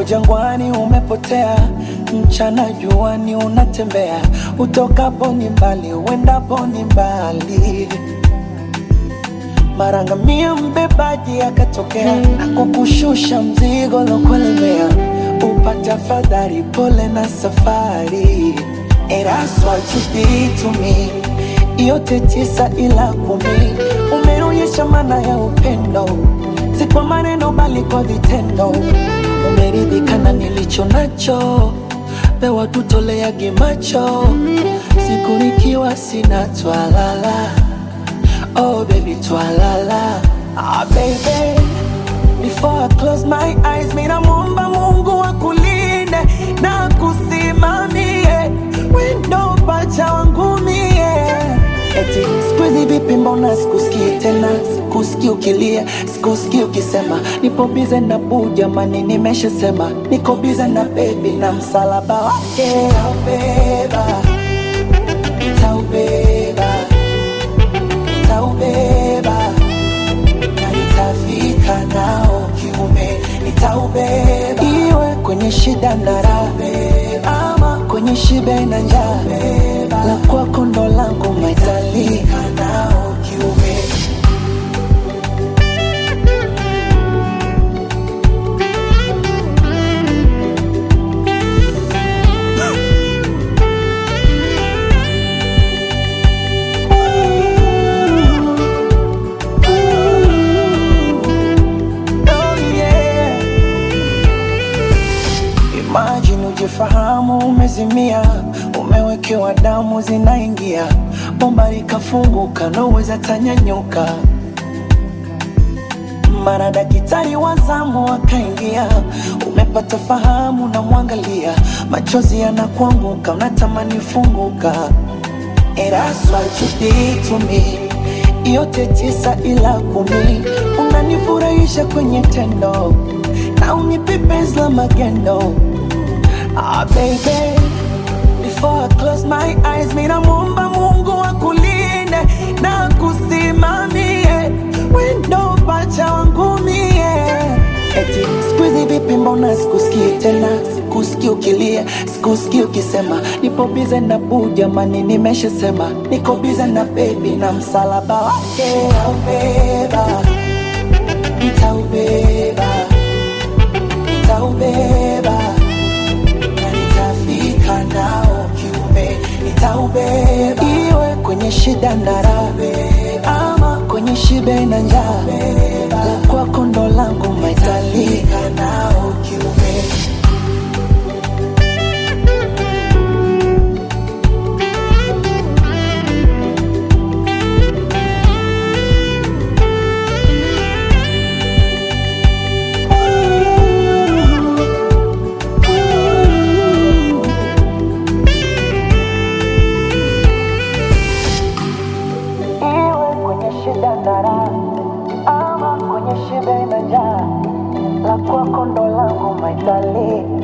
uko jangwani umepotea, mchana juani unatembea, utokapo ni mbali, uendapo ni mbali. Mara ngamia mbebaji akatokea na kukushusha mzigo lokulemea, upate afadhali, pole na safari. And that's what you did to me, yote tisa ila kumi, umeonyesha maana ya upendo, si kwa maneno bali kwa vitendo. Umeridhika na nilicho nacho, pewa tutoleage macho, siku nikiwa sina twalala Oh baby, twalala. Ah baby, before I close my eyes, mina muomba Mungu akulinde na kusimamie wendo pacha wangu mie. Eti siku hizi vipi, mbona sikusikii tena, sikusikii ukilia, sikusikii ukisema nipo bize na buu, jamani, nimeshasema niko bize na baby na msalaba wake nitaubeba, nitaubeba nitaubeba na nitafika nao kiume, nitaubeba iwe kwenye shida na raha, ama kwenye shibe na njaa, la kwako ndo langu maitalika nao kiume. Oh yeah. Imagine ujifahamu umezimia, umewekewa damu zinaingia, bomba likafunguka, naweza tanyanyuka. Mara daktari wa zamu akaingia, umepata fahamu, na mwangalia, machozi yanakuanguka, unatamani funguka. And that's what you did to me. Yote tisa ila kumi, unanifurahisha kwenye tendo na unipe penzi la magendo. Ah baby, before I close my eyes, mina muomba Mungu akulinde na kusimamie wendo pacha wangu mie. Eti siku hizi vipi, mbona sikusikii tena, sikusikii ukilia, sikusikii ukisema nipo bize na buu, jamani, nimeshasema niko bize na baby na msalaba wake nitaubeba, nitaubeba, nitaubeba na nitafika nao kiume, nitaubeba iwe kwenye shida na raha, ama kwenye shibe na njaa, la kwako ndo langu maitalika nao kiume. Iwe kwenye shida na raha, ama kwenye shibe na njaa, la kwako ndo langu maitali